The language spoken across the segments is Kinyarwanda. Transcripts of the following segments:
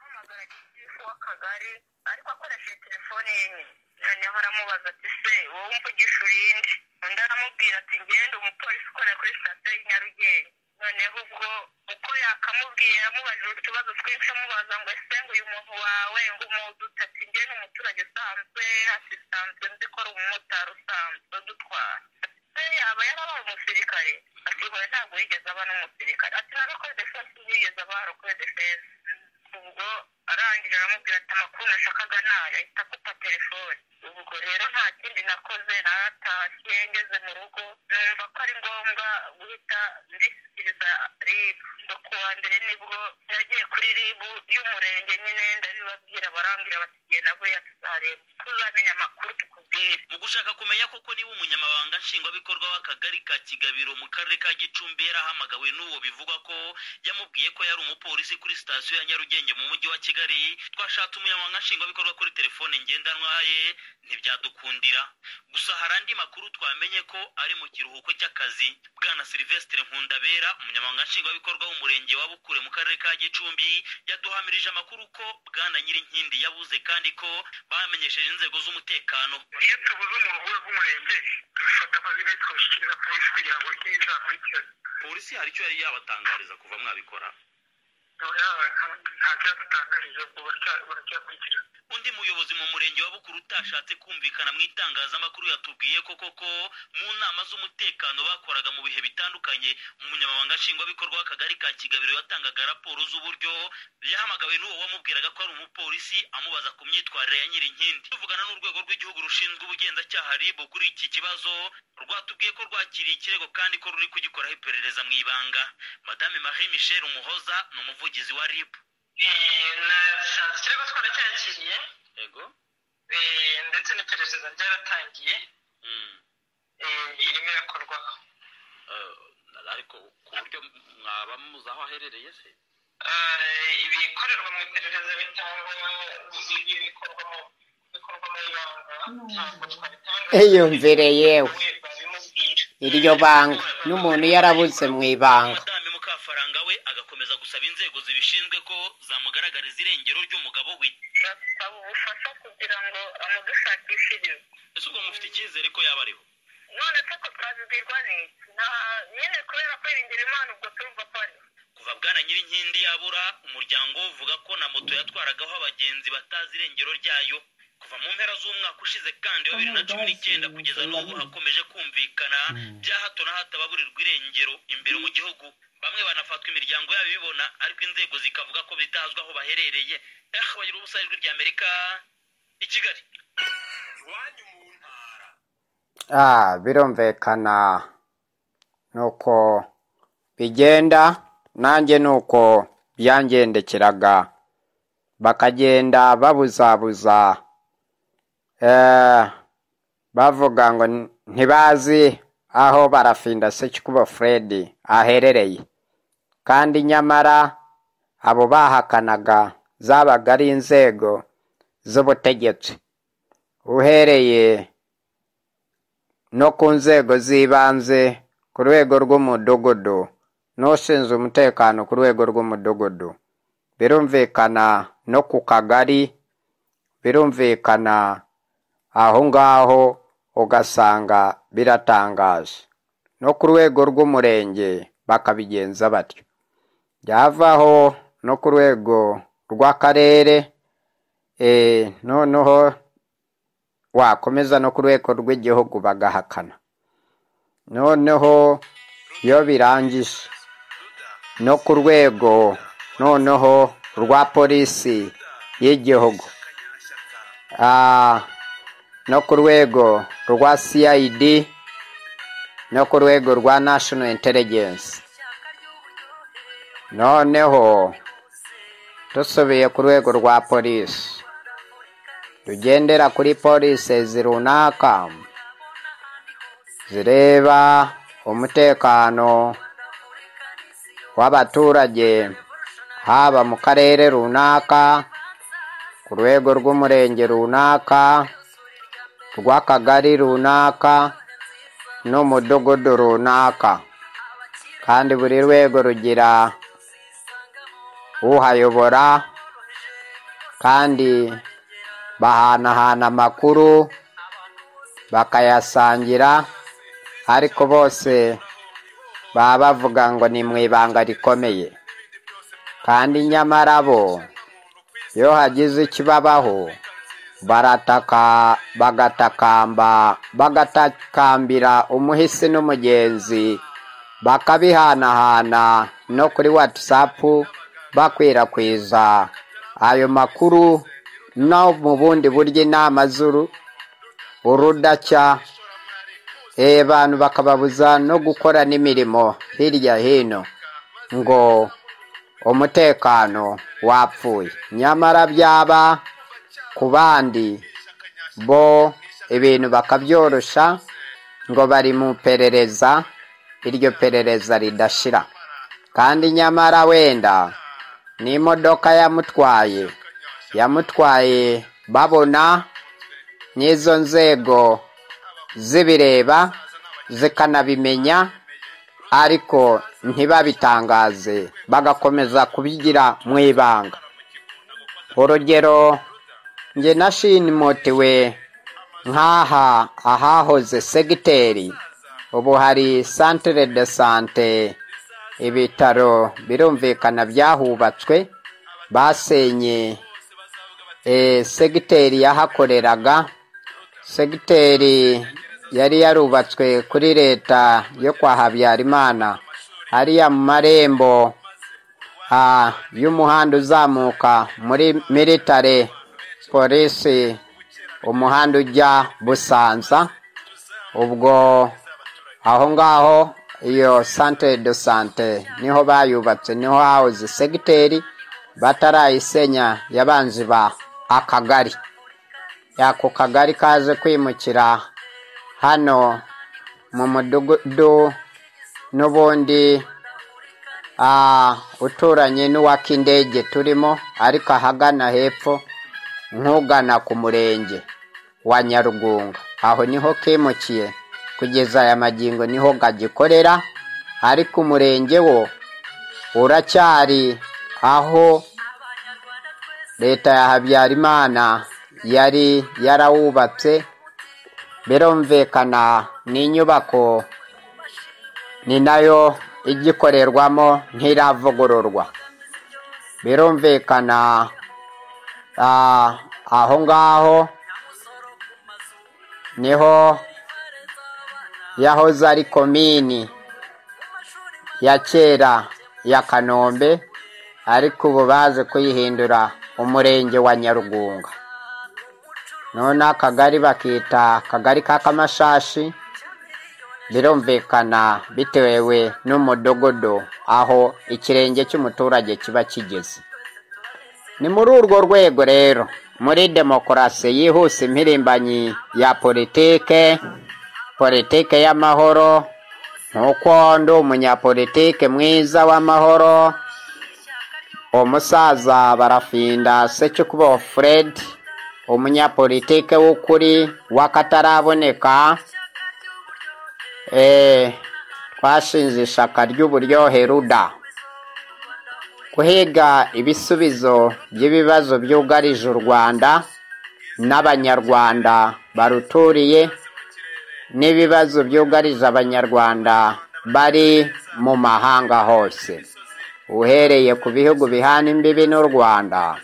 umupolisi w'akagari ariko akoresheje telefone ye noneho aramubaza ati se wowe umvugisha urinde undi aramubwira ati ngende umupolisi ukorera kuri sitasiyo y'i nyarugenge noneho ubwo uko yakamubwira amubajije utubazo twinshi amubaza ngo ese ngo uyu muntu wawe ngo umuduta ati nge ni umuturage usanzwe hasi usanzwe nzi ko ari umumotari usanzwe udutwara se yaba yarabaye umusirikare ati hoya ntabwo yigeze aba n'umusirikare ati nagakoze defense yigeze aba harakoze defense ubwo arangije aramubwira ati amakuru nashakaga nayo ahita akupa telefone ubwo rero nta kindi nakoze naratashye ngeze mu rugo numva ko ari ngombwa guhita ndishyikiriza ribu ngo ku wa mbere nibwo yagiye kuri ribu y'umurenge nyine ndabibabwira barambwira bati genda buriya tuzareba tuzamenya amakuru tukubwire mu gushaka kumenya koko niba umunyamabanga nshingwabikorwa w'akagari ka kigabiro mu karere ka gicumbi yarahamagawe n'uwo bivugwa ko yamubwiye ko yari umupolisi kuri sitasiyo ya nyarugenge mu mujyi wa kigali twashatse umunyamabanga nshingwabikorwa kuri telefone ngendanwa ye ntibyadukundira gusa hari andi makuru twamenye ko ari mu kiruhuko cy'akazi bwana silvestre nkundabera umunyamabanga nshingwabikorwa w'umurenge wa bukure mu karere ka gicumbi yaduhamirije amakuru ko bwana nyirinkindi yabuze kandi ko bamenyesheje inzego z'umutekano iyo tubuze umuntu rw'umurenge dufata amazina ye twashyikiriza polisi kugira ngo ige izakurikirane polisi hari icyo yari yabatangariza kuva mwabikora nta cyo yatutangarije ubwo baracyakurikirana undi muyobozi mu murenge wa bukuru utashatse kumvikana mu itangazamakuru yatubwiye ko koko mu nama z'umutekano bakoraga mu bihe bitandukanye umunyamabanga nshingwabikorwa w'akagari ka kigabiro yatangaga raporo z'uburyo yahamagawe n'uwo wamubwiraga ko ari umupolisi amubaza ku myitwarire ya nyirinkindi tuvugana n'urwego rw'igihugu rushinzwe ubugenzacyaha ribu kuri iki kibazo rwatubwiye ko rwakiriye ikirego kandi ko ruri kugikoraho iperereza mu ibanga madame marie michel umuhoza ni umuvugizi wa ribu nashatse ikirego twarakiyakiriye yego ndetse n'iperereza ryaratangiye irimo irakorwaho ariko ku buryo mwaba muzi aho aherereye se ibikorerwa mu iperereza bitangwa bikorwa mu bikorwa mu ibanga ntabwo twabitangaza Iyumvire yewe babimubwira iryo banga n'umuntu yarabuze mu ibanga madame mukafaranga we agakomeza gusaba inzego zibishinzwe ko zamugaragariza irengero ry'umugabo we basaba ubufasha kugira ngo amudushakishirize ese ubwo mufite icyizere ko yaba ariho none se ko twabibwirwa n'iki nta nyine kubera kwiringira imana ubwo turumva ko ari kuva bwana nyirinkindi yabura umuryango we uvuga ko na moto yatwaragaho abagenzi batazi irengero ryayo kuva mu mpera z'umwaka ushize kandi wa bibiri na cumi n'icyenda kugeza n'ubu hakomeje kumvikana bya hato na hato ababurirwa irengero imbere mu gihugu bamwe banafatwa imiryango yabo ibibona ariko inzego zikavuga ko bitazwi aho baherereye eh bagira ubusa ijwi rya amerika i kigali iwanyu mu ntara Ah, birumvikana nuko bigenda nanjye nuko byangendekeraga bakagenda babuzabuza eh, bavuga ngo n- ntibazi aho barafinda Sekikubo Fred aherereye kandi nyamara abo bahakanaga zabaga ari inzego z'ubutegetsi uhereye no ku nzego z'ibanze ku rwego rw'umudugudu n'ushinzwe umutekano ku rwego rw'umudugudu birumvikana no ku kagari birumvikana aho ngaho ugasanga biratangaje no ku rwego rw'umurenge bakabigenza batyo byavaho no ku rwego rw'akarere eh, noneho wakomeza no ku rwego rw'igihugu bagahakana noneho iyo birangije no ku rwego noneho rwa polisi y'igihugu Ah, no ku rwego rwa cid no ku rwego rwa national intelligence noneho dusubiye ku rwego rwa polisi tugendera kuri polisi runaka zireba umutekano w'abaturage haba mu karere runaka ku rwego rw'umurenge runaka rw'akagari runaka n'umudugudu runaka kandi buri rwego rugira uhayobora kandi bahanahana amakuru bakayasangira ariko bose baba bavuga ngo ni mu ibanga rikomeye kandi nyamara bo iyo hagize ikibabaho barataka bagatakamba bagatakambira umuhisi n'umugenzi bakabihanahana no kuri watsapu bakwirakwiza ayo makuru no mu bundi buryo inama z'uru urudacya abantu bakababuza no gukora n'imirimo hirya hino ngo umutekano wapfuye nyamara byaba ku bandi bo ibintu bakabyorosha ngo bari mu perereza iryo perereza ridashira kandi nyamara wenda n'imodoka yamutwaye yamutwaye babona n'izo nzego zibireba zikanabimenya ariko ntibabitangaze bagakomeza kubigira mu ibanga urugero njye nashimotiwe nk'aha ahahoze segiteri ubu hari santire de sante ibitaro birumvikana byahubatswe basenye segiteri yahakoreraga segiteri yari yarubatswe kuri leta yo kwa habyarimana hariya mu marembo y'umuhanda uzamuka muri militare polisi umuhanda ujya busanza ubwo aho ngaho iyo santire do sante niho bayubatse niho hahoze segiteri batarayisenya yabanzi ba akagari ako kagari kaje kwimukira hano mu mudugudu n'ubundi uturanye n'uwak'indege turimo ariko ahagana hepfo nkugana ku murenge wa nyarugunga aho niho kimukiye kugeza aya magingo niho gagikorera ariko umurenge wo uracyari aho leta ya habyarimana yari yarawubatse birumvikana n'inyubako ni nayo igikorerwamo ntiravugururwa birumvikana aho ngaho niho yahoze ari komini ya kera ya kanombe ariko ubu baze kuyihindura umurenge wa nyarugunga none akagari bakita akagari k'akamashashi birumvikana bitewe n'umudogodo aho ikirenge cy'umuturage kiba kigeze ni muri urwo rwego rero muri demokarasi yihuse impirimbanyi ya politike politike y'amahoro nk'uko ndi umunyapolitike mwiza w'amahoro umusaza barafinda secukubo fred umunyapolitike w'ukuri w'akataraboneka twashinze ishaka ry'uburyohe ruda guhiga ibisubizo by'ibibazo byugarije u rwanda n'abanyarwanda baruturiye n'ibibazo byugarije abanyarwanda bari mu mahanga hose uhereye ku bihugu bihana imbibi n'u rwanda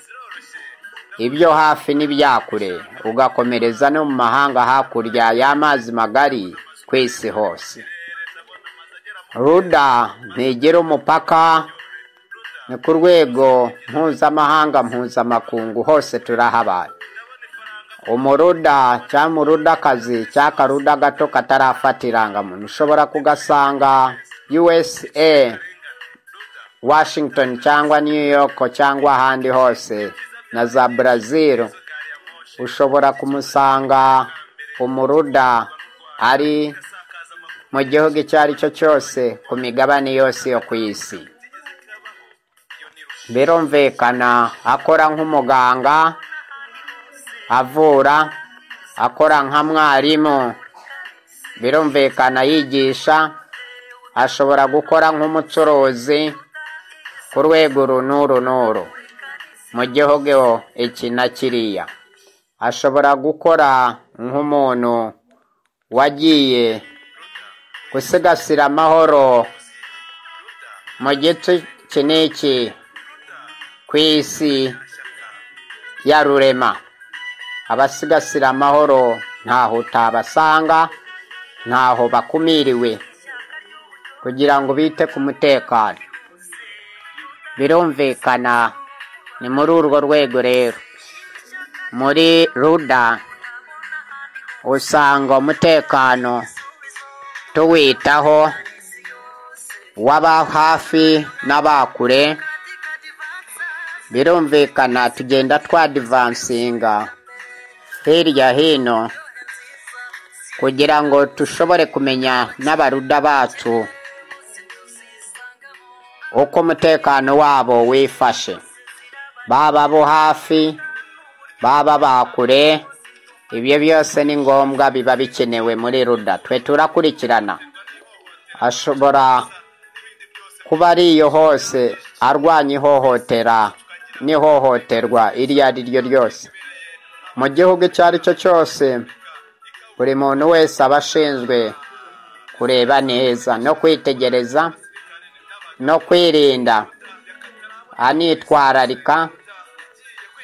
ibyo hafi n'ibyakure ugakomereza no mu mahanga hakurya y'amazi magari ku isi hose ruda ntigira umupaka ni ku rwego mpuzamahanga mpuzamakungu hose turahabaye umuruda cyangwa umurudakazi cyangwa akaruda gato katarafata irangamuntu ushobora kugasanga usa washington cyangwa new york cyangwa ahandi hose na za brazil ushobora kumusanga umuruda ari mu gihugu icyo ari cyo cyose ku migabane yose yo ku isi birumvikana akora nk'umuganga avura akora nka mwarimu birumvikana yigisha ashobora gukora nk'umucuruzi ku rwego uru n'uru n'uru mu gihugu iki na kiriya ashobora gukora nk'umuntu wagiye gusigasira amahoro mu giti iki n'iki ku isi ya rurema abasigasira amahoro ntaho utabasanga ntaho bakumiriwe kugira ngo bite ku mutekano birumvikana ni muri urwo rwego rero muri ruda usanga umutekano tuwitaho waba hafi n'abakure birumvikana tugenda twadivansinga hirya hino kugira ngo dushobore kumenya n'abaruda bacu uko umutekano wabo wifashe baba bo hafi baba bakure ibyo byose ni ngombwa biba bikenewe muri ruda twe turakurikirana ashobora kuba ari iyo hose arwanya ihohotera n'ihohoterwa iryo ari ryo ryose mu gihugu icyo ari cyo cyose buri muntu wese aba ashinzwe kureba neza no kwitegereza no kwirinda anitwararika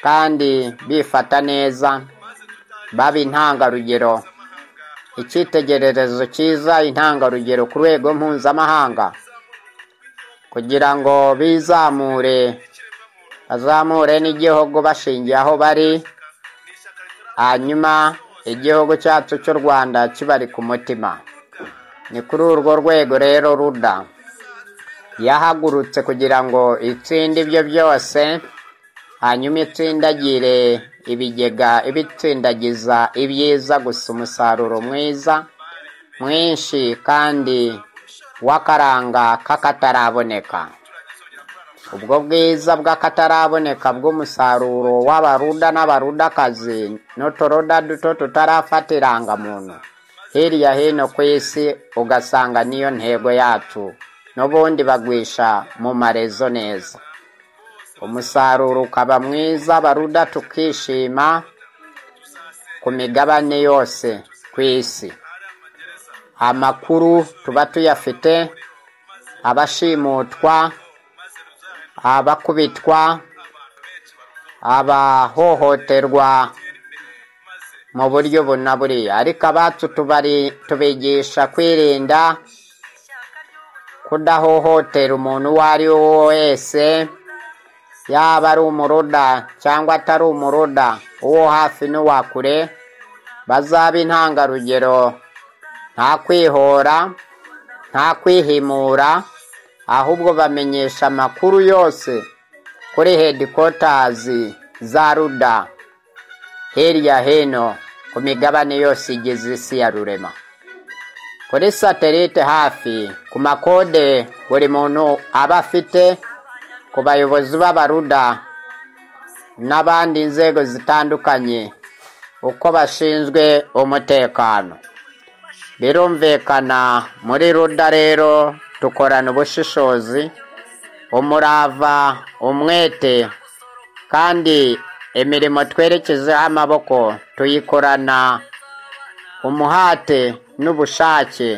kandi bifata neza baba intangarugero icyitegererezo cyiza intangarugero ku rwego mpuzamahanga kugira ngo bizamure bazamure n'igihugu bashingiye aho bari hanyuma igihugu cyacu cy'u rwanda kibari ku mutima ni kuri urwo rwego rero ruda yahagurutse kugira ngo itsinde ibyo byose hanyuma itsindagire ibigega ibitsindagiza ibyiza gusa umusaruro mwiza mwinshi kandi w'akaranga k'akataraboneka ubwo bwiza bw'akataraboneka bw'umusaruro w'abaruda n'abarudakazi n'uturoda duto tutarafata irangamuntu hirya hino ku isi ugasanga niyo ntego yacu n'ubundi bagwisha mu marezo neza umusaruro ukaba mwiza baruda tukishima ku migabane yose ku isi amakuru tuba tuyafite abashimutwa abakubitwa abahohoterwa mu buryo buna buriya ariko abacu tubigisha kwirinda kudahohotera umuntu uwo ari we wese yaba ari umuroda cyangwa atari umuroda uwo hafi n'uwa kure bazaba intangarugero nta kwihora nta kwihimura ahubwo bamenyesha amakuru yose kuri hedikotazi za ruda hirya hino ku migabane yose igize isi ya rurema kuri satelite hafi ku makode buri muntu aba afite ku bayobozi b'abaruda n'abandi nzego zitandukanye uko bashinzwe umutekano birumvikana muri ruda rero dukorana ubushishozi umurava umwete kandi imirimo twerekezeho amaboko tuyikorana umuhate n'ubushake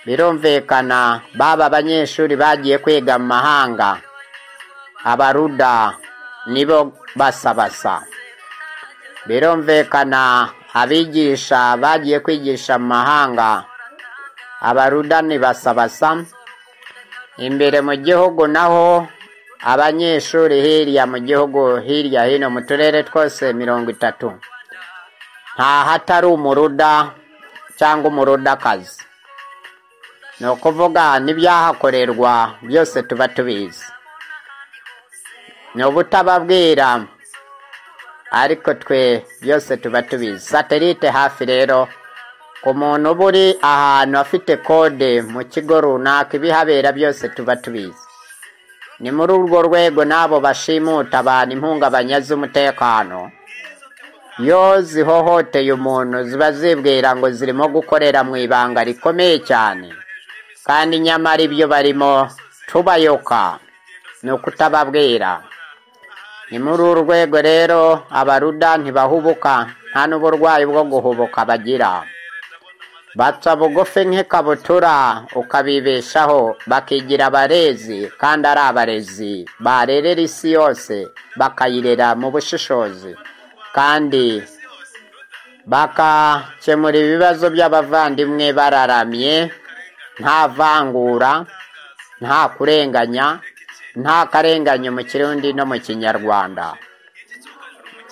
birumvikana baba abanyeshuri bagiye kwiga mu mahanga abaruda nibo basabasa birumvikana abigisha bagiye kwigisha mu mahanga abaruda ni basabasa imbere mu gihugu naho abanyeshuri hirya mu gihugu hirya hino mu turere twose mirongo itatu nta hatari umuruda cyangwa umurudakazi ni ukuvuga n'ibyahakorerwa byose tuba tubizi ni ubutababwira ariko twe byose tuba tubizi satelite hafi rero ku muntu uba uri ahantu afite kode mu kigo runaka ibihabera byose tuba tubizi ni muri urwo rwego n'abo bashimuta abantu impungabanya z'umutekano iyo zihohoteye umuntu ziba zibwira ngo zirimo gukorera mu ibanga rikomeye cyane kandi nyamara ibyo barimo tubayoka ni ukutababwira ni muri uru rwego rero abaruda ntibahubuka nta n'uburwayi bwo guhubuka bagira baca bugufi nk'ikabutura ukabibeshaho bakigira abarezi kandi ari abarezi barerera isi yose bakayirera mu bushishozi kandi bakakemura ibibazo by'abavandimwe bararamye nta vangura nta kurenganya nta karenganye mu kirundi no mu kinyarwanda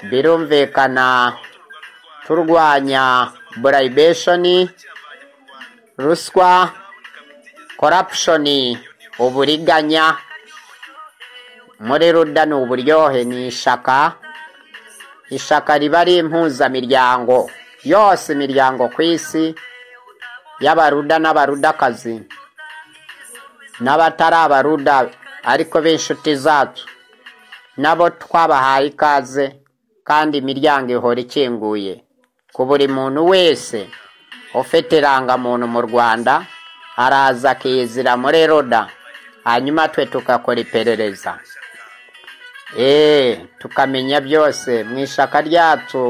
birumvikana turwanya burayibeshoni ruswa korapushoni uburiganya muri ruda ni uburyohe ni ishaka ishaka riba ari impuzamiryango yose imiryango ku isi y'abaruda n'abarudakazi n'abatari abaruda ariko b'inshuti zacu nabo twabahaye ikaze kandi imiryango ihora ikinguye ku buri muntu wese ufite irangamuntu mu rwanda araza akizira muri roda hanyuma twe tugakora iperereza eee tukamenya byose mu ishaka ryacu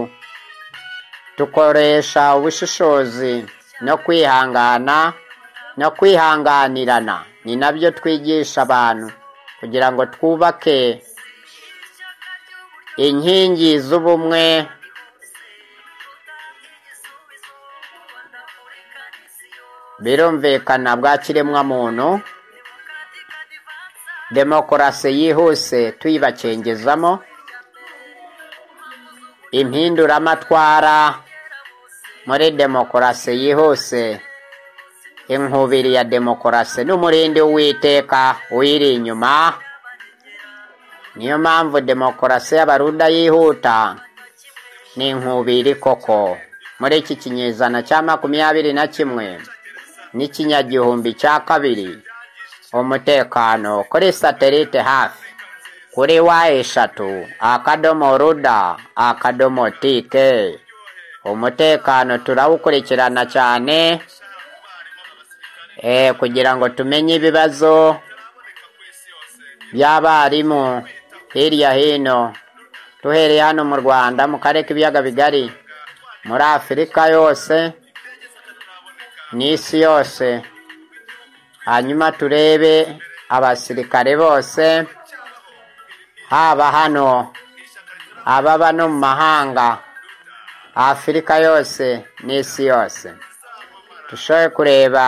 dukoresha ubushishozi no kwihangana no kwihanganirana ni nabyo twigisha abantu kugira ngo twubake inkingi z'ubumwe birumvikana bwa kiremwamuntu demokarasi yihuse tuyibakengezamo impinduramatwara muri demokarasi yihuse inkubiri ya demokarasi n'umurindi w'iteka uyiri inyuma niyo mpamvu demokarasi y'abaruda yihuta ni inkubiri koko muri iki kinyejana cya makumyabiri na kimwe n'ikinyagihumbi cya kabiri umutekano kuri satelite hafi kuri wa eshatu akadomo ruda akadomo tike umutekano turawukurikirana cyane kugira ngo tumenye ibibazo by'abarimu hirya hino duhereye hano mu rwanda mu karere k'ibiyaga bigari muri afurika yose n'isi yose hanyuma turebe abasirikare bose haba hano ababa no mu mahanga afurika yose n'isi yose dushobore kureba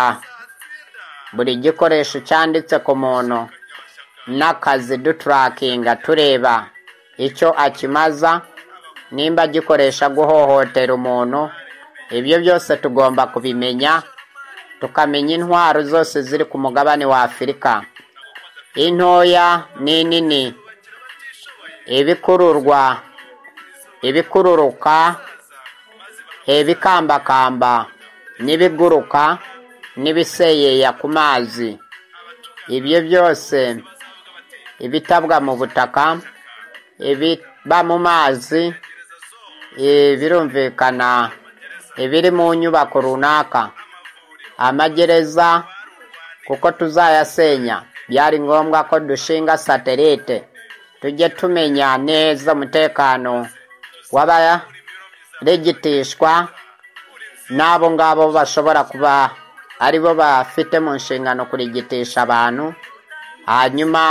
buri gikoresho cyanditse ku muntu n'akazi duturakinga tureba icyo akimaza nimba gikoresha guhohotera umuntu ibyo byose tugomba kubimenya tukamenya intwaro zose ziri ku mugabane wa afurika intoya n'inini ibikururwa ibikururuka ibikambakamba n'ibiguruka n'ibiseyeya ku mazi ibyo byose ibitabwa mu butaka ibiba mu mazi birumvikana ibiri mu nyubako runaka amagereza kuko tuzayasenya byari ngombwa ko dushinga satelite tujye tumenya neza umutekano w'abaregitishwa n'abo ngabo bashobora kuba aribo bafite mu nshingano kurigitisha abantu hanyuma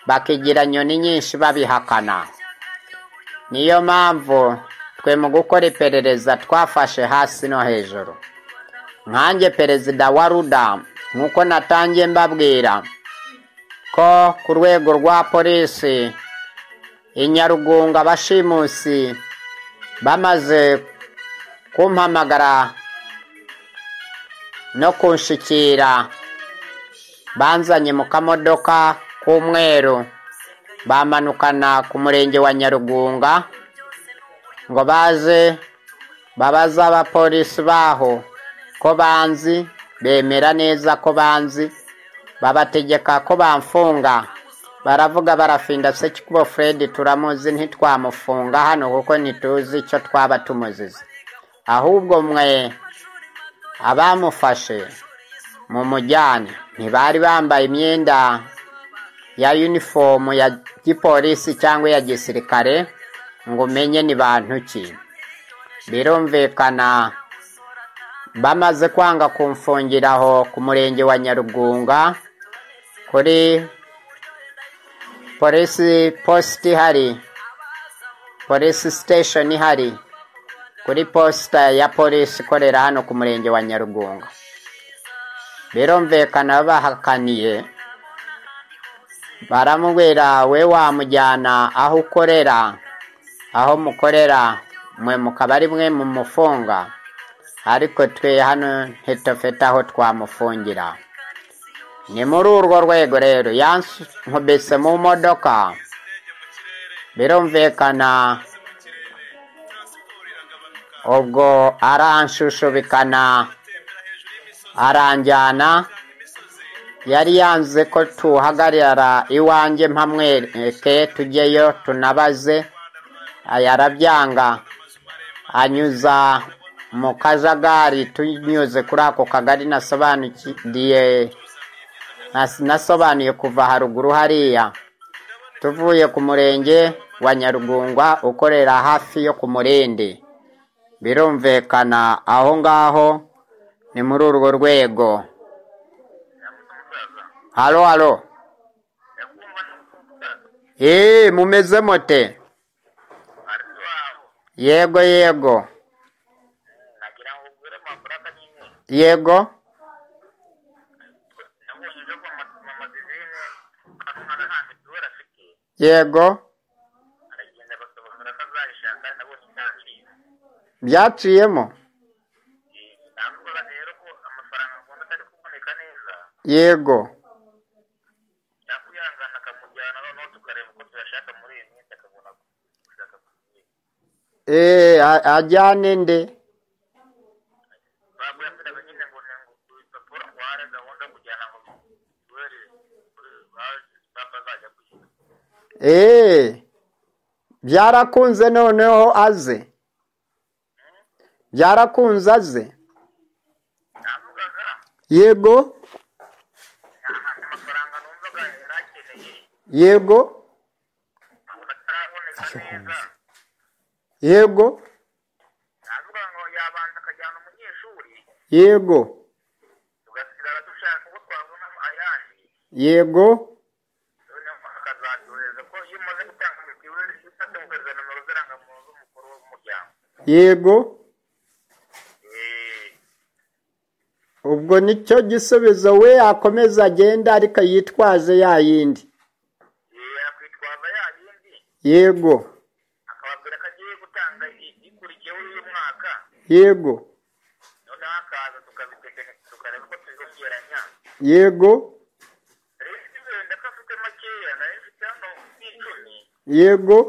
bakigira nyoni nyinshi babihakana niyo mpamvu twe mu gukora iperereza twafashe hasi no hejuru nkanjye perezida wa ruda nk'uko natangiye mbabwira ko ku rwego rwa polisi inyarugunga abashimusi bamaze kumpamagara no kunshikira banzanye mu kamodoka k'umweru bamanukana ku murenge wa nyarugunga ngo baze babaze abapolisi baho ko banzi bemera neza ko banzi babategeka ko bamfunga baravuga barafinda sekikubo fred turamuzi ntitwamufunga hano kuko ntituzi icyo twaba tumuzize ahubwo mwe abamufashe mu mujyane ntibari bambaye imyenda ya yunifomu ya gipolisi cyangwa iya gisirikare ngo umenye ni bantu ki birumvikana bamaze kwanga kumfungira aho ku murenge wa nyarugunga kuri polisi posita ihari polisi sitesheni ihari kuri posita ya polisi ikorera hano ku murenge wa nyarugunga birumvikana bahakaniye baramubwira we wamujyana aho ukorera aho mukorera mwe mukaba ari mwe mumufunga ariko twe hano ntitufite aho twamufungira ni muri urwo rwego rero yankubise mu modoka birumvikana ubwo aranshushushubikana aranjyana yari yanze ko tuhagarara iwanjye mpamwereke tujyeyo tunabaze yarabyanga anyuza mu kajagari tunyuze kuri ako kagari nasobanuriye nasobanuye kuva haruguru hariya tuvuye ku murenge wa nyarugungwa ukorera hafi yo ku murende birumvikana aho ngaho ni muri urwo rwego haro haro eee mumeze mote yego yego yego yego byaciyemo yego eee ajyane nde eee byarakunze noneho aze byarakunze aze yego yego yego yego yego yego ubwo nicyo gisubizo we akomeza agenda ariko yitwaze ya yindi yego yego yego yego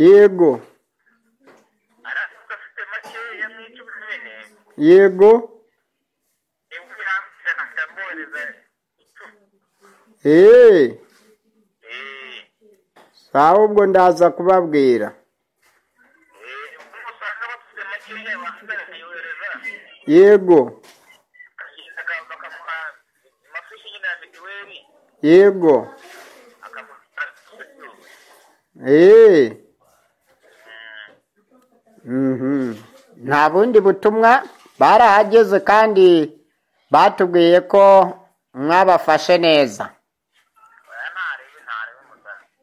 yego yego eee sawa ubwo ndaza kubabwira yego yego eee nta bundi butumwa barahageze kandi batubwiye ko mwabafashe neza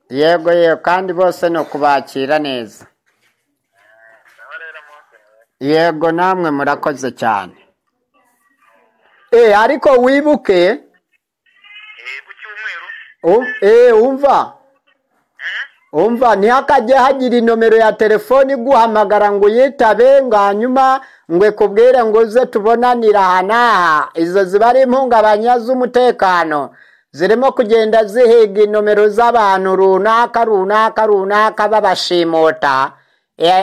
yego yego kandi bose ni ukubakira neza yego namwe murakoze cyane eee ariko wibuke eee wumva umva ntihakajye hagira inomero ya telefoni iguhamagara ngo uyitabe ngo hanyuma ngo ikubwire ngo uze tubonanira aha n'aha izo ziba ari impungabanya z'umutekano zirimo kugenda zihiga inomero z'abantu runaka runaka runaka babashimuta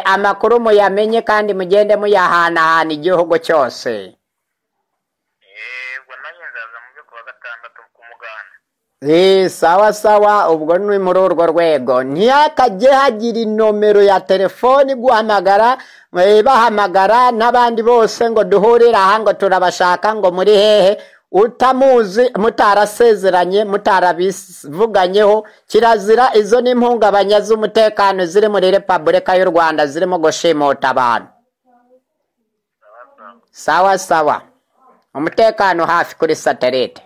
amakuru muyamenye kandi mugende muyahanahana igihugu cyose Eh, sawa sawa ubwo ni muri urwo rwego ntihakajye hagira inomero ya telefoni guhamagara eh, bahamagara n'abandi bose ngo duhurire aha ngo turabashaka ngo muri hehe utamuzi mutarasezeranye mutarabivuganye kirazira izo ni impungabanya z'umutekano ziri muri repubulika y'u rwanda zirimo gushimuta abantu sawa sawa umutekano hafi kuri satelite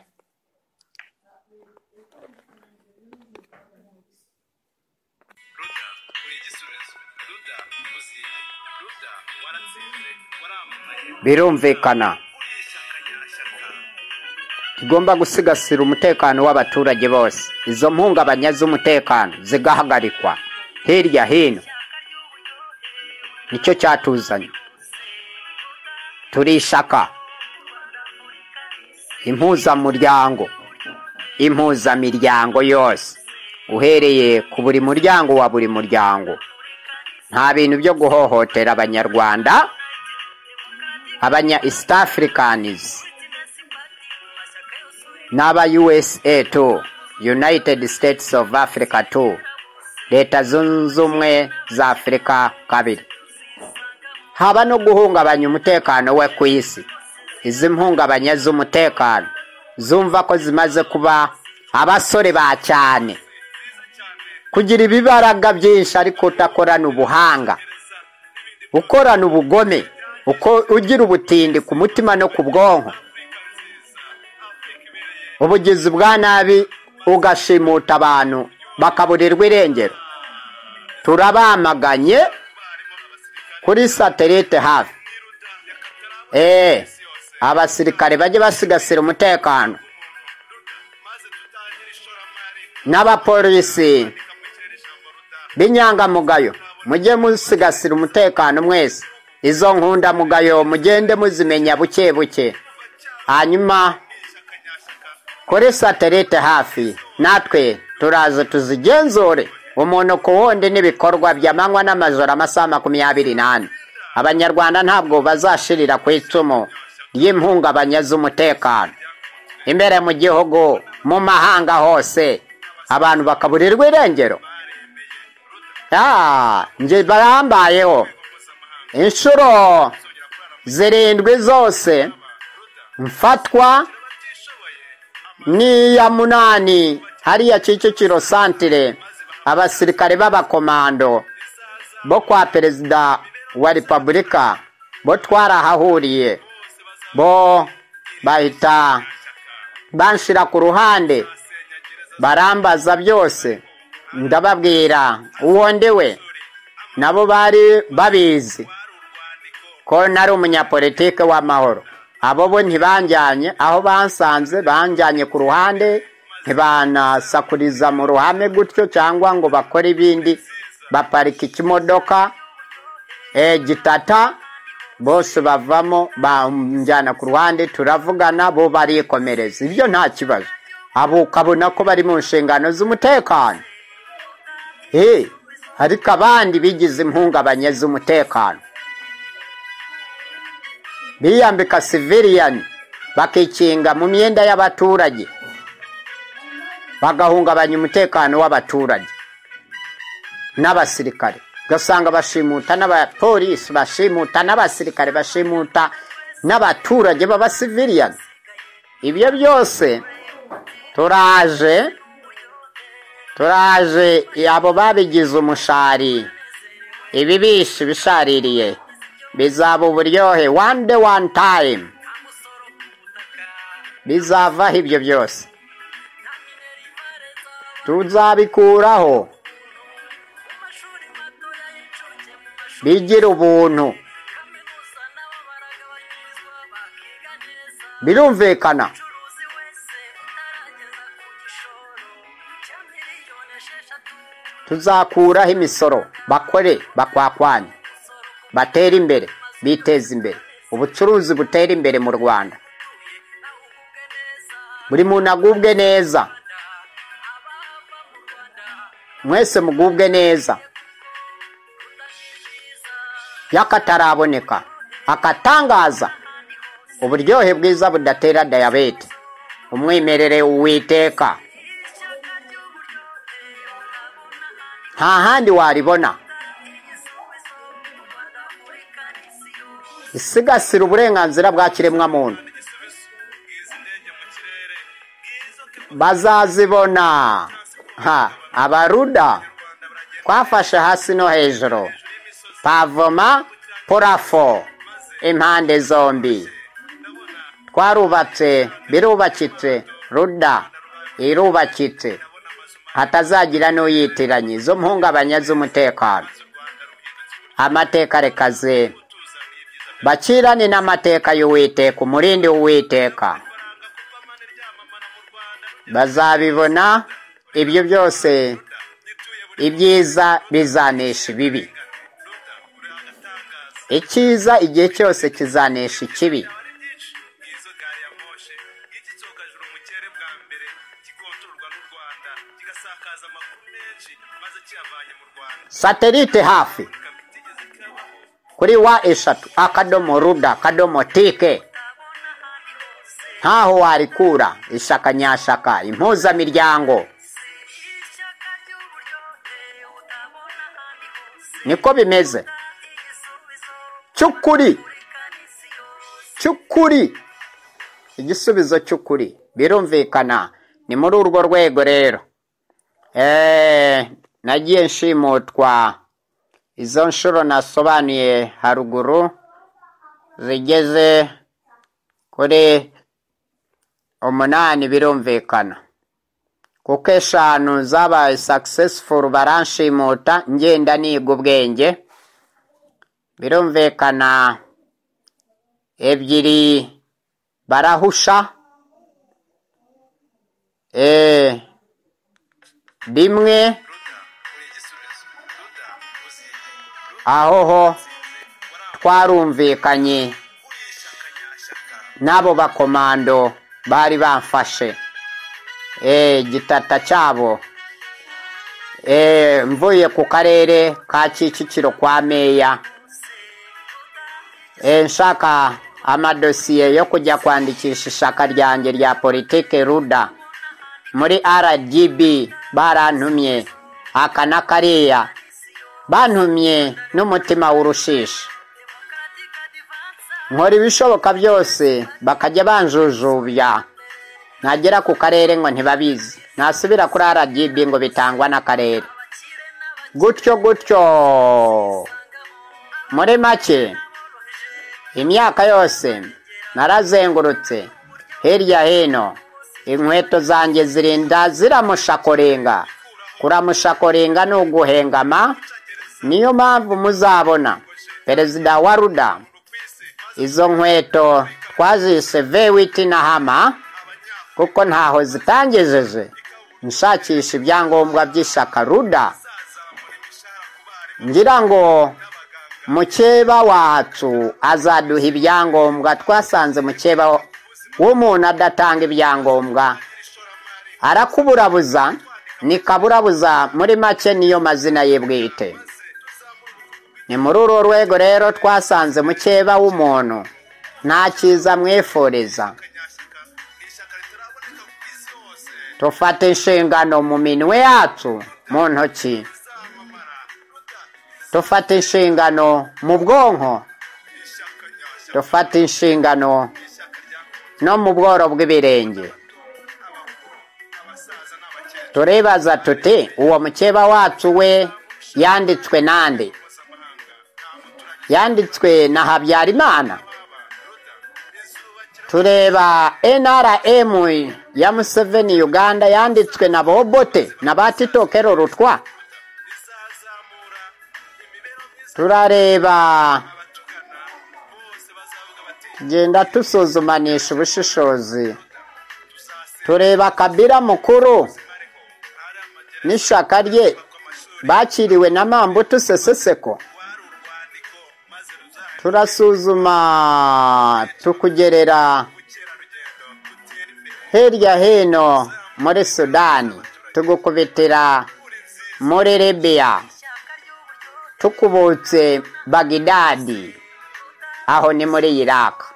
birumvikana tugomba gusigasira umutekano w'abaturage bose izo mpungabanya z'umutekano zigahagarikwa hirya hino nicyo cyatuzanye turishaka impuzamuryango impuzamiryango yose uhereye ku buri muryango wa buri muryango nta bintu byo guhohotera abanyarwanda abanya east africans n'aba usa tu united states of africa tu leta zunze ubumwe za afurika kabiri haba no guhungabanya umutekano we ku isi izi mpungabanya z'umutekano zumva ko zimaze kuba abasore ba cyane kugira ibibaraga byinshi ariko utakorana ubuhanga ukorana ubugome uko ugira ubutindi ku mutima no ku bwonko ubugizi bwa nabi ugashimuta abantu bakaburirwa irengero turabamaganye kuri satelite hafi eee abasirikare bajye basigasira umutekano n'abapolisi b'inyangamugayo mujye musigasira umutekano mwese izo nkunda mugayo mugende muzimenya buke buke hanyuma kuri satelite hafi natwe turaza tuzigenzure umuntu ku wundi n'ibikorwa by'amanywa n'amajoro amasaha makumyabiri n'ane abanyarwanda ntabwo bazashirira ku icumu ry'impungabanya z'umutekano imbere mu gihugu mu mahanga hose abantu bakaburirwa irengero njye barambayeho inshuro zirindwi zose mfatwa n'iya munani hariya kicukiro santire abasirikare b'abakomando bo kwa perezida wa repubulika bo twarahahuriye bo bahita banshira ku ruhande barambaza byose ndababwira uwo ndiwe nabo bari babizi ko nari umunyapolitike w'amahoro abo bo ntibajyanye aho bansanze banjyanye ku ruhande ntibanasakuriza mu ruhame gutyo cyangwa ngo bakore ibindi baparika ikimodoka gitata bose bavamo banjyana ku ruhande turavugana bo barikomereza ibyo nta kibazo abo ukabona ko bari mu nshingano z'umutekano ariko abandi bigize impungabanye z'umutekano biyambika siviriyani bakikinga mu myenda y'abaturage bagahungabanya umutekano w'abaturage n'abasirikare ugasanga bashimuta n'abapolisi bashimuta n'abasirikare bashimuta n'abaturage b'abasiviriyani ibyo byose turaje turaje abo babigize umushari ibibishi bishaririye bizaba uburyohe one day one time bizavaho ibyo byose tuzabikuraho bigira ubuntu birumvikana tuzakuraho imisoro bakore bakwakwanye batera imbere biteza imbere ubucuruzi butera imbere mu rwanda buri muntu agubwe neza mwese mugubwe neza y'akataraboneka akatangaza uburyohe bwiza budatera dayabete umwimerere witeka nta handi waribona isigasira uburenganzira bwa kiremwamuntu bazazibona ha abaruda twafashe hasi no hejuru pavoma porafo impande zombi twarubatse birubakitse ruda irubakitse hatazagira n'uyitiranya izo mpungabanya z'umutekano amateka reka zera bakirane n'amateka y'uwiteka umurindi w'uwiteka bazabibona ibyo byose ibyiza bizanesha ibibi icyiza igihe cyose kizanesha ikibi satelite hafi kuri wa eshatu akadomo ruda akadomo tike ntaho warikura ishaka nyashaka impuzamiryango niko bimeze cy'ukuri cy'ukuri igisubizo cy'ukuri birumvikana ni muri urwo rwego rero eee nagiye nshimutwa izo nshuro nasobanuye haruguru zigeze kuri umunani birumvikana kuko eshanu zabaye successful baranshimuta ngenda niga ubwenge birumvikana ebyiri barahusha eee rimwe aho ho twarumvikanye n'abo bakomando bari bamfashe igitata cyabo mvuye ku karere ka kicukiro kwa meya nshaka amadosiye yo kujya kwandikisha ishaka ryanjye rya politike ruda muri rdb barantumye aka na kariya bantumye n'umutima w'urushishi nkora ibishoboka byose bakajya banjujubya nagera ku karere ngo ntibabizi nasubira kuri rdb ngo bitangwa n'akarere gutyo gutyo muri make imyaka yose narazengurutse hirya hino inkweto zanjye zirinda ziramushakorenga kuramushakorenga ni uguhengama niyo mpamvu muzabona perezida wa ruda izo nkweto twazise vewiti na hama kuko ntaho zitangejeje nshakisha ibyangombwa by'ishyaka ruda ngira ngo mukeba wacu azaduha ibyangombwa twasanze mukeba w'umuntu adatanga ibyangombwa arakuburabuza ni kaburabuza muri make niyo mazina ye bwite ni muri uru rwego rero twasanze mukeba w'umuntu nta cyiza mwifuriza tufata inshingano mu minwe yacu mu ntoki tufata inshingano mu bwonko tufata inshingano no mu bworo bw'ibirenge turibaza tuti uwo mukeba wacu we yanditswe nande yanditswe na habyarimana tureba nrm ya museveni uganda yanditswe na bobote na batitokero rutwa turareba tugenda dusuzumanisha ubushishozi tureba kabira mukuru n'ishaka rye bakiriwe na mambutu seseseko turasuzuma tukugerera hirya hino muri sudani tugukubitira muri libiya tukubutse bagidadi aho ni muri iraka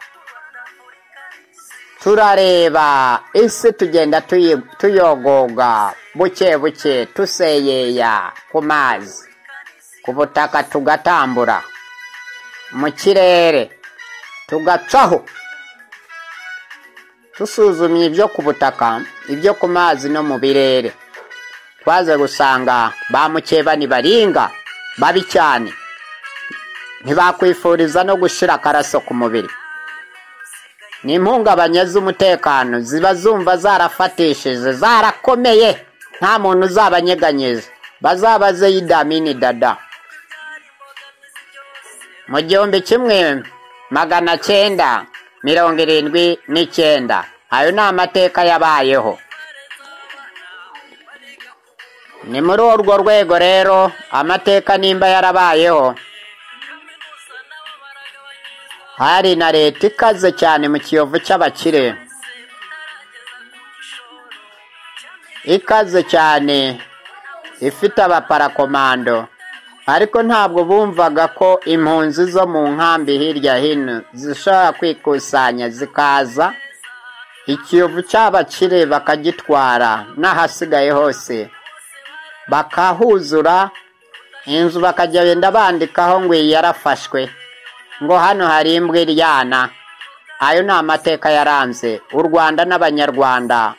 turareba isi tugenda tuyi- tuyogoga buke buke tuseyeya ku mazi ku butaka tugatambura mu kirere tugacaho dusuzumye ibyo ku butaka ibyo ku mazi no mu birere twaze gusanga ba mukeba baringa babi cyane ntibakwifuriza no gushyira akaraso ku mubiri ni impungabanye z'umutekano ziba zumva zarafatishije zarakomeye nta muntu uzabanyeganyeza bazabaze yidamini dada mu gihumbi kimwe magana cyenda mirongo irindwi n'icyenda ayo ni amateka yabayeho ni muri urwo rwego rero amateka nimba yarabayeho hari na leta ikaze cyane mu kiyovu cy'abakire ikaze cyane ifite abaparakomando ariko ntabwo bumvaga ko impunzi zo mu nkambi hirya hino zishobora kwikusanya zikaza ikiyovu cy'abakire bakagitwara n'ahasigaye hose bakahuzura inzu bakajya benda bandikaho ngo iyi yarafashwe ngo hano hari imbwa iryana ayo ni amateka yaranze u rwanda n'abanyarwanda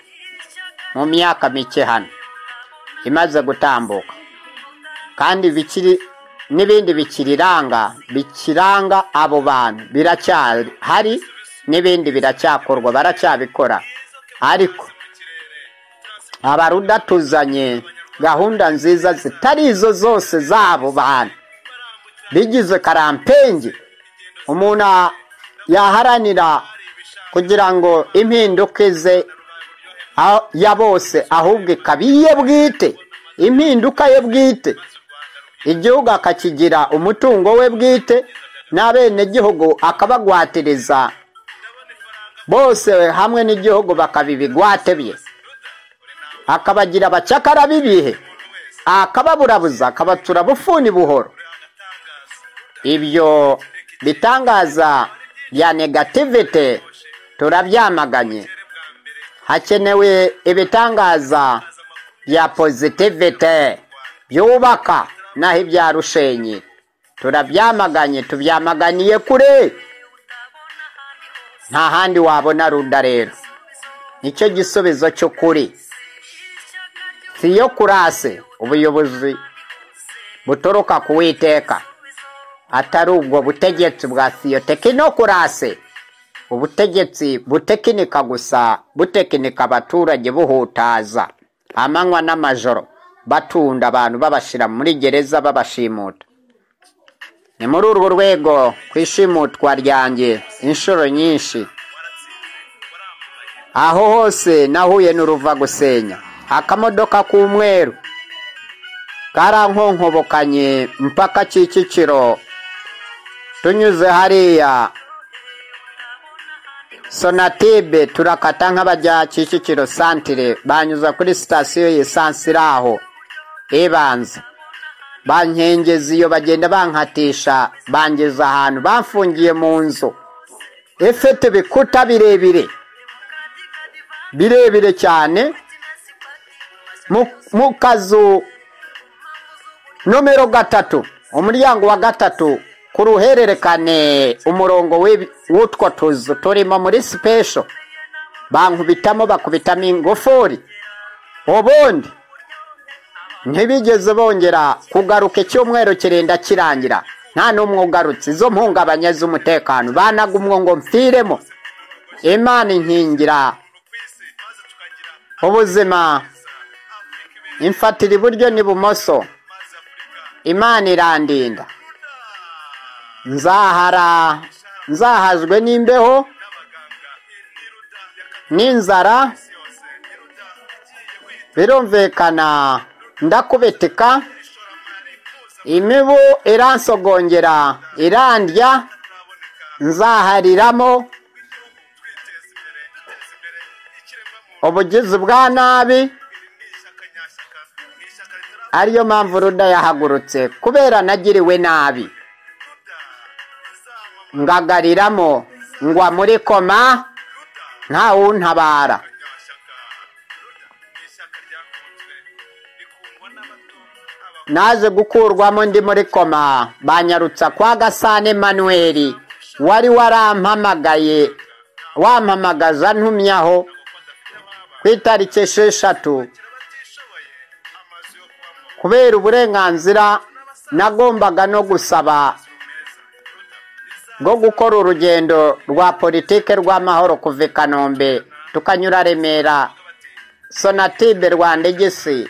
mu myaka mike hano imaze gutambuka kandi bikiri n'ibindi bikiriranga bikiranga abo bantu biracyahari n'ibindi biracyakorwa baracyabikora ariko abaruda tuzanye gahunda nziza zitari izo zose z'abo bantu bigize karampenge umuntu a- yaharanira kugira ngo impinduka ize a- ya bose ahubwo ikaba iye bwite impinduka ye bwite igihugu akakigira umutungo we bwite n'abenegihugu akabagwatiriza bose hamwe n'igihugu bakaba ibigwate bye akabagira abacakara b'ibihe akababurabuza akabatura bufuni buhoro ibyo bitangaza bya negativite turabyamaganye hakenewe ibitangaza bya pozitivite byubaka naho ibya rushenyi turabyamaganye tubyamaganiye kure nta handi wabona runda rero nicyo gisubizo cy'ukuri siyo kurase ubuyobozi butoroka kuwiteka atari ubwo butegetsi bwa siyotekinorasi ubutegetsi butekinika gusa butekinika abaturage buhutaza amanywa n'amajoro batunda abantu babashyira muri gereza babashimuta ni muri urwo rwego ku ishimutwa ryanjye inshuro nyinshi aho hose nahuye n'uruva gusenya akamodoka k'umweru karankonkobokanye mpaka kicukiro tunyuze hariya sonatibe turakata nk'abajya kicukiro santire banyuza kuri sitasiyo y'esansi iri aho ibanza bankengeza iyo bagenda bankatisha bangeza ahantu bamfungiye mu nzu ifite ibikuta birebire birebire cyane mu- mu kazu nomero gatatu umuryango wa gatatu ku ruhererekane umurongo w'ibi- w'utwo tuzu turimo muri sipesho bankubitamo bakubitamo ingufuri ubundi ntibigeze bongera kugaruka icyumweru kirenda kirangira nta n'umwe ugarutse izo mpungabanya z'umutekano banaga umwo ngo mpfiremo imana inkingira ubuzima imfatira iburyo n'ibumoso imana irandinda nzahara nzahajwe n'imbeho n'inzara birumvikana ndakubitika imibu iransogongera irandya nzahariramo ubugizi bwa nabi ariyo mpamvu ruda yahagurutse kubera nagiriwe nabi ngagariramo ngwa muri koma ntawuntabara naje gukurwamo ndi muri koma banyarutsa kwa gasane manuel wari warampamagaye wampamagaza ntumyaho ku itariki esheshatu kubera uburenganzira nagombaga no gusaba bwo gukora urugendo rwa politike rw'amahoro kuva i kanombe tukanyura remera sonatibe rwa ndegesi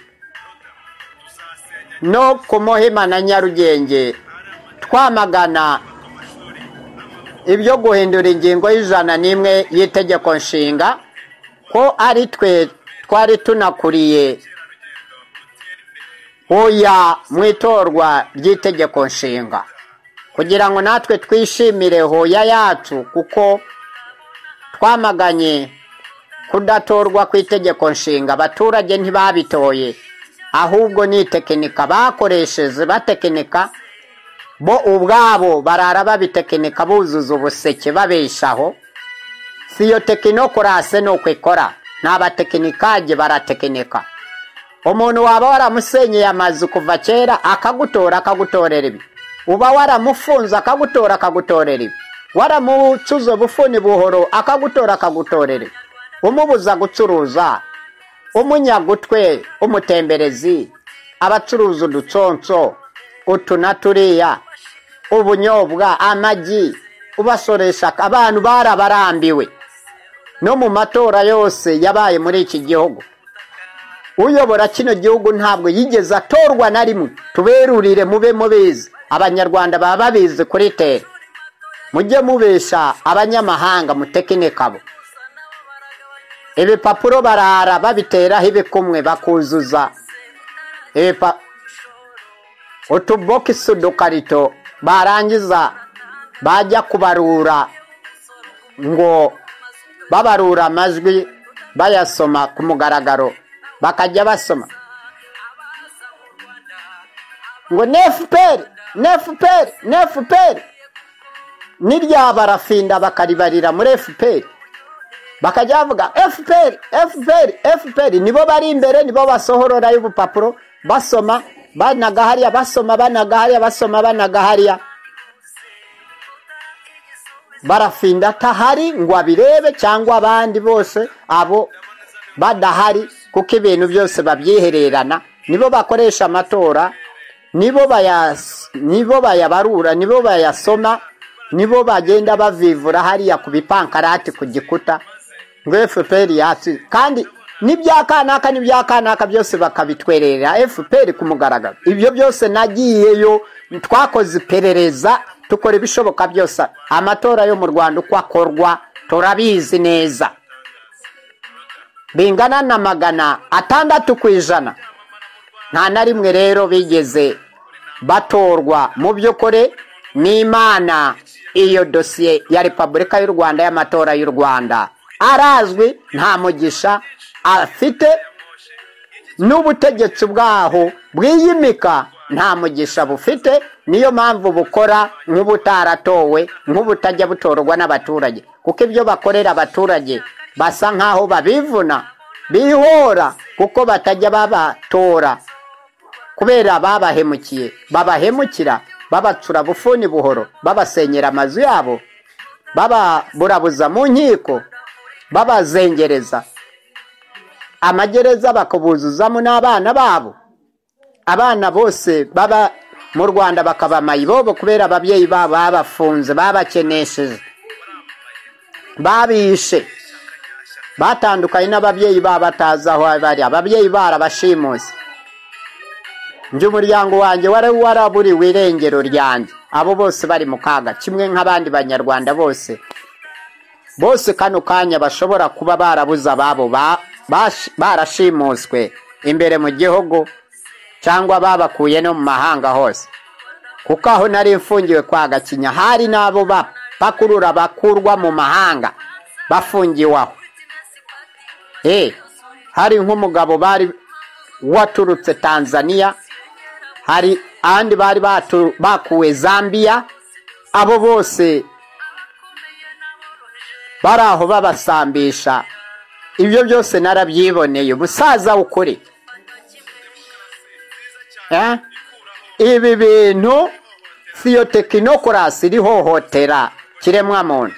no ku muhima na nyarugenge twamagana ibyo guhindura ingingo y'ijana n'imwe y'itegeko nshinga ko ari twe twari tunakuriye oya mu itorwa ry'itegeko nshinga kugira ngo natwe twishimire hoya yacu kuko twamaganye kudatorwa ku itegeko nshinga abaturage ntibabitoye ahubwo ni itekinika bakoresheje batekinika bo ubwabo barara babitekinika buzuza ubuseke babeshaho si iyo tekinokorase ni uko ikora ni abatekinikage baratekinika umuntu waba waramusenyeye amazu kuva kera akagutora akagutorera ibi uba waramufunze akagutora akagutorera ibi waramucuza ubufuni buhoro akagutora akagutorera ibi umubuza gucuruza umunyagutwe umutemberezi abacuruza udutsonso utu na turiya ubunyobwa amagi ubasoresha abantu barabarambiwe no mu matora yose yabaye muri iki gihugu uyobora kino gihugu ntabwo yigeze atorwa na rimwe tuberurire mube mubizi abanyarwanda baba babizi kuri teri mujye mubesha abanyamahanga mutekine kabo ibipapuro barara babiteraho ibikumwe bakuzuza utubogisi udukarito barangiza bajya kubarura ngo babarura amajwi bayasoma ku mugaragaro bakajya basoma ngo nefuperi nefuperi nefuperi n'irya barafinda bakaribarira muri efuperi bakajya bavuga efuperi efuperi efuperi nibo bari imbere nibo basohorora y'ubupapuro basoma banaga hariya basoma banaga hariya basoma banaga hariya barafinda atahari ngo abirebe cyangwa abandi bose abo badahari kuko ibintu byose babyihererana nibo bakoresha amatora nibo bayabarura nibo bayasoma nibo bagenda bavivura hariya ku bipankarati ku gikuta ngo efuperi yatsi kandi n'ibyakanaka n'ibyakanaka byose bakabitwerera efuperi ku mugaragaro ibyo byose nagiyeyo twakoze iperereza dukora ibishoboka byose amatora yo mu rwanda uko akorwa turabizi neza bingana na magana atandatu ku ijana nta na rimwe rero bigeze batorwa mu by'ukuri n'imana iyo dosiye ya repubulika y'u rwanda y'amatora y'u rwanda arazwi nta mugisha afite n'ubutegetsi bwaho bwiyimika nta mugisha bufite niyo mpamvu bukora nk'ubutaratowe nk'ubutajya butorwa n'abaturage kuko ibyo bakorera abaturage basa nk'aho babivuna bihora kuko batajya babatora kubera babahemukiye babahemukira babacura bufuni buhoro babasenyera amazu yabo bababurabuza mu nkiko babazengereza amagereza bakabuzuzamo n'abana babo abana bose baba mu rwanda bakaba amayibobo kubera ababyeyi babo babafunze babakenesheje babishe batandukanye n'ababyeyi babo batazi aho bari ababyeyi barabashimuse njye umuryango wanjye wari waraburiwe irengero ryanjye abo bose bari mu kaga kimwe nk'abandi banyarwanda bose bose kano kanya bashobora kuba barabuze ababo barashimuswe imbere mu gihugu cyangwa babakuye no mu mahanga hose kuko aho nari mfungiwe kwa gakinya hari n'abo bapakurura bakurwa mu mahanga bafungiwe aho hari nk'umugabo bari waturutse tanzania hari abandi bari bakuwe zambia abo bose bari aho babasambisha ibyo byose narabyiboneye ubusaza ukuri Eh? ibi bintu siyo tekinorasi irihohotera kiremwamuntu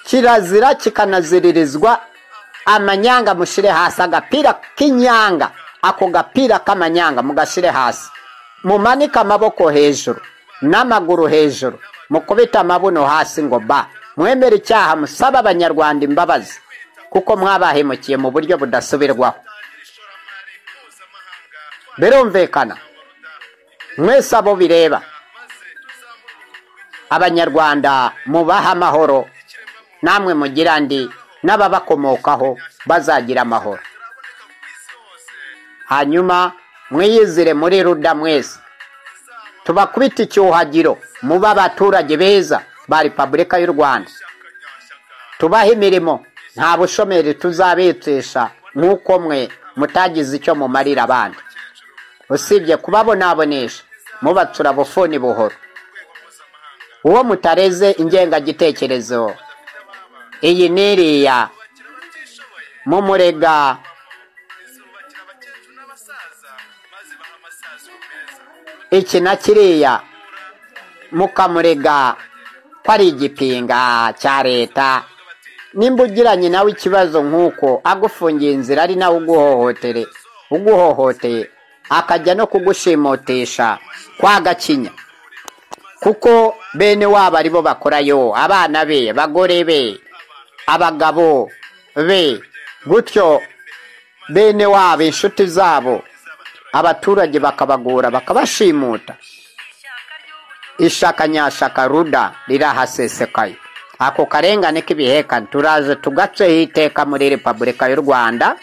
kirazira kikanaziririzwa amanyanga mushyire hasi agapira k'inyanga ako gapira k'amanyanga mugashyire hasi mumanike amaboko hejuru n'amaguru hejuru mukubite amabuno hasi ngo ba mwemere icyaha musaba abanyarwanda imbabazi kuko mwabahemukiye mu buryo budasubirwaho birumvikana mwese abo bireba abanyarwanda mubaha amahoro namwe mugira ndi n'ababakomokaho bazagira amahoro hanyuma mwiyizire muri ruda mwese tubakubita icyuhagiro muba abaturage beza ba repubulika y'u rwanda tubahe imirimo nta bushomeri tuzabetesha nk'uko mwe mutagize icyo mumarira abandi usibye kubabonabonesha mubatura bufuni buhoro uwo mutareze ingengagitekerezo iyi ni iriya mumurega iki na kiriya mukamurega ko ari igipinga cya leta nimba ugiranye nawe ikibazo nk'uko agufungiye inzira ari nawe uguhohotere uguhohoteye akajya no kugushimutisha kwagakinya kuko bene wabo aribo bakorayo abana be bagore be abagabo be gutyo bene wabo inshuti zabo abaturage bakabagora bakabashimuta ishaka nyashaka ruda rirahasesekaye ako karengane k'ibihekane turaje tugaceho iteka muri repubulika y'u rwanda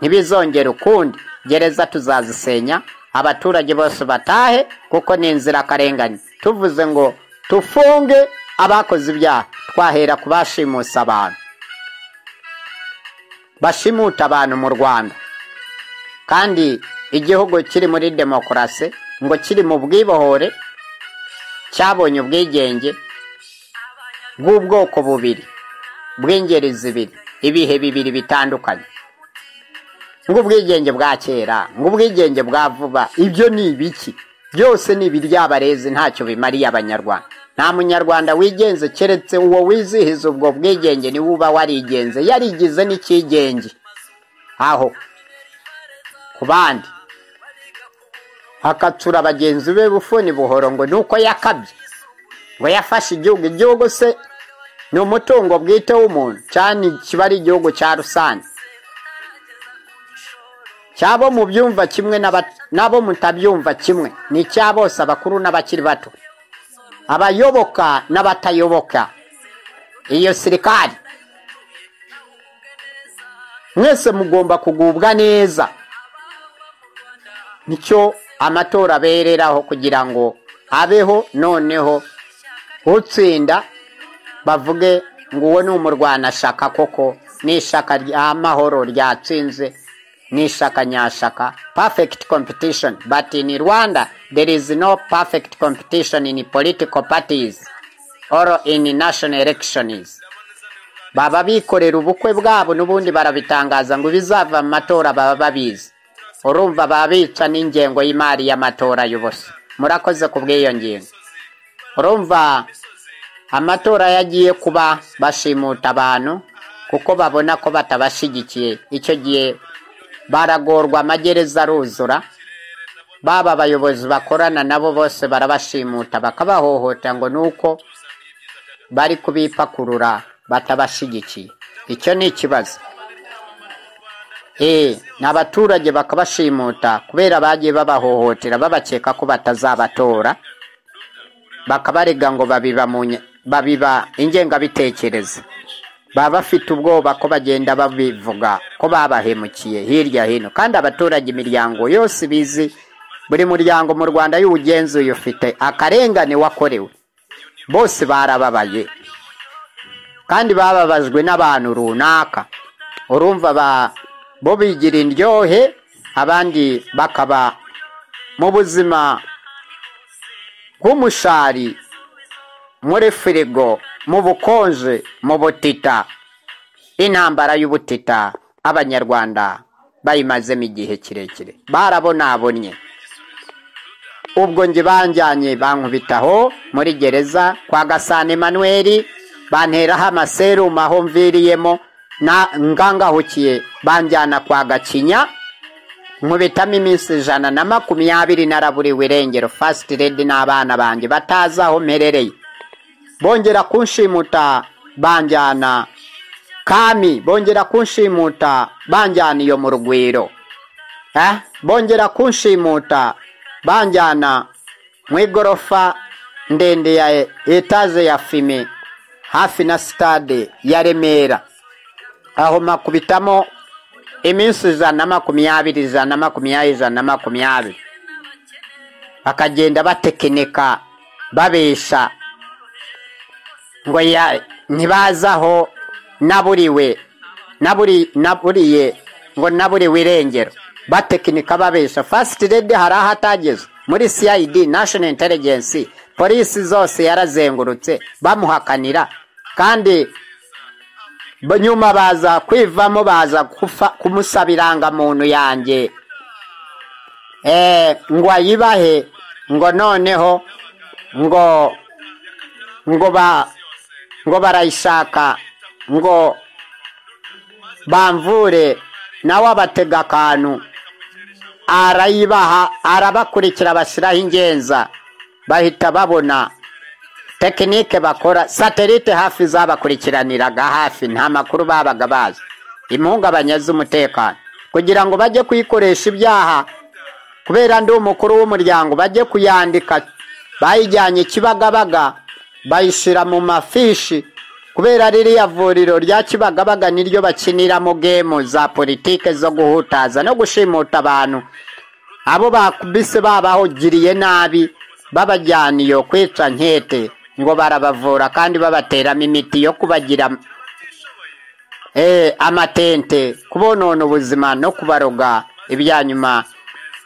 ntibizongere ukundi gereza tuzazisenya abaturage bose batahe kuko ni inzirakarengane tuvuze ngo tufunge abakoze ibyaha twahera ku bashimusa abantu bashimuta abantu mu rwanda kandi igihugu kiri muri demokarasi ngo kiri mu bwibohore cyabonye ubwigenge bw'ubwoko bubiri bw'ingeri zibiri ibihe bibiri bitandukanye ng'ubwigenge bwa kera ng'ubwigenge bwa vuba ibyo ni ibiki byose ni ibiryabarezi ntacyo bimariye abanyarwanda nta munyarwanda wigenze keretse uwo wizihiza ubwo bwigenge niwe uba warigenze yarigize n'icyigenge aho ku bandi hakatura bagenzi be bufuni buhoro ngo ni uko yakabye ngo yafashe igihugu igihugu se ni umutungo bwite w'umuntu cyane kiba ari igihugu cya rusange cyabo mu byumva kimwe n'abo mutabyumva kimwe ni icya bose abakuru n'abakiri bato abayoboka n'abatayoboka iyo sirikari mwese mugomba kugubwa neza nicyo amatora abereraho kugira ngo abeho noneho utsinda bavuge ngo uwo ni umurwanashaka koko ni ishaka ry'amahoro ryatsinze n'ishaka nyashaka perfect competition but in rwanda there is no perfect competition in political parties or in national elections baba bikorera ubukwe bwabo n'ubundi barabitangaza ngo ibizava mu matora baba babizi urumva baba bica n'ingengo y'imari y'amatora y'ubusa murakoze ku bw'iyo ngingo urumva amatora yagiye kuba bashimuta abantu kuko babona ko batabashyigikiye icyo gihe baragorwa amagereza aruzura baba abayobozi bakorana nabo bose barabashimuta bakabahohotera ngo ni uko bari kubipakurura batabashyigikiye icyo ni ikibazo eee ni abaturage bakabashimuta kubera bagiye babahohotera babakeka ko batazabatora bakabarega ngo babiba ingengabitekerezo baba bafite ubwoba ko bagenda babivuga ko babahemukiye hirya hino kandi abaturage imiryango yose ibizi buri muryango mu rwanda y'ubugenzuye ufite akarengane wakorewe bose barababaye kandi bababajwe n'abantu runaka urumva bo bigira indyohe abandi bakaba mu buzima bw'umushari muri firigo mu bukonje mu butita intambara y'ubutita abanyarwanda bayimazemo igihe kirekire barabonabonye ubwo njye banjyanye bankubitaho muri gereza kwa gasana emanuweli banteraho amaserumu aho mviriyemo ngangahukiye banjyana kwa gakinya nkubitamo iminsi ijana na makumyabiri naraburiwe irengero fasiti redi n'abana banjye batazi aho mperereye bongera kunshimuta banjyana kami bongera kunshimuta banjyana iyo mu rugwiro Eh, bongera kunshimuta banjyana mu igorofa ndende ya e- etaje ya fime hafi na sitade ya remera aho makubitamo iminsi ijana na makumyabiri ijana na makumyabiri ijana na makumyabiri bakagenda batekinika babesha ngo ya ntibazaho naburiwe naburi naburiye ngo naburiwe irengero batekinika babesha fasiti redi hari aho atageze muri cid national intelligence polisi zose yarazengurutse bamuhakanira kandi Ba- nyuma baza kwivamo baza kufa kumusaba irangamuntu yanjye eh ngo ayibahe ngo noneho ngo ngo ba ngo barayishaka ngo bamvure nawe abatega akantu arayibaha arabakurikira bashyiraho ingenza bahita babona tekinike bakora satelite hafi zabakurikiraniraga hafi nta makuru babaga bazi impungabanya z'umutekano kugira ngo bajye kuyikoresha ibyaha kubera ndi umukuru w'umuryango bajye kuyandika bayijyanye kibagabaga bayishyira mu mafishi kubera ririya vuriro rya kibagabaga niryo bakiniramo gemu za politike zo guhutaza no gushimuta abantu abo bakubise babahugiriye nabi babajyana iyo kwica nkete ngo barabavura kandi babateramo imiti yo kubagira eh, amatente kubonona ubuzima no kubaroga ibya nyuma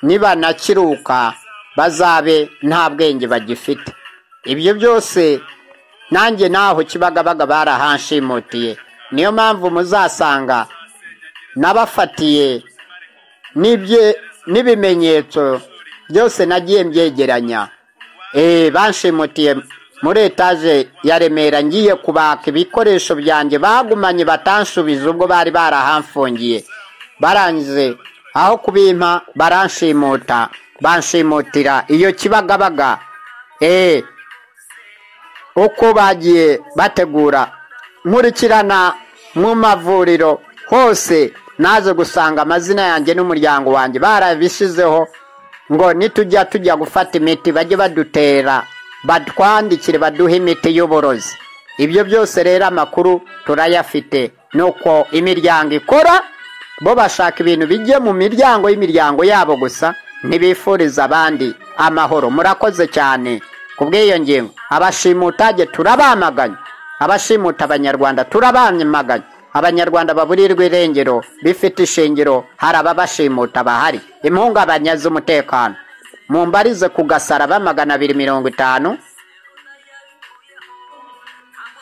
nibanakiruka bazabe nta bwenge bagifite ibyo byose nanjye naho kibagabaga barahanshimutiye niyo mpamvu muzasanga nabafatiye n'ibye- n'ibimenyetso byose nagiye mbyegeranya Eh, banshimutiye muri etaje ya remera ngiye kubaka ibikoresho byanjye bagumanye batansubiza ubwo bari barahamfungiye barangije aho kubimpa baranshimuta banshimutira iyo kibagabaga eh, uko bagiye bategura nkurikirana mu mavuriro hose naje gusanga amazina yanjye n'umuryango wanjye barabishyizeho ngo nitujya tujya gufata imiti bajye badutera batwandikire baduhe imiti y'uborozi ibyo byose rero amakuru turayafite nuko imiryango ikora bo bashaka ibintu bijye mu miryango y'imiryango yabo gusa ntibifuriza abandi amahoro murakoze cyane ku bw'iyo ngingo abashimutage turabamaganya abashimuta abanyarwanda turabamaganya abanyarwanda baburirwa irengero bifite ishingiro hari ababashimuta bahari impungabanya z'umutekano mumbarize ku gasaraba magana abiri mirongo itanu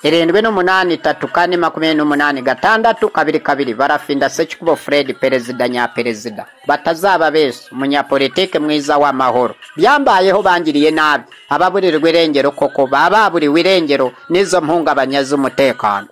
irindwi n'umunani itatu kane makumyabiri n'umunani gatandatu kabiri kabiri barafinda sekikubo fred perezida nyaperezida batazaba bese umunyapolitike mwiza w'amahoro byambayeho bangiriye nabi ababurirwa irengero koko baba baburiwe irengero n'izo mpungabanya z'umutekano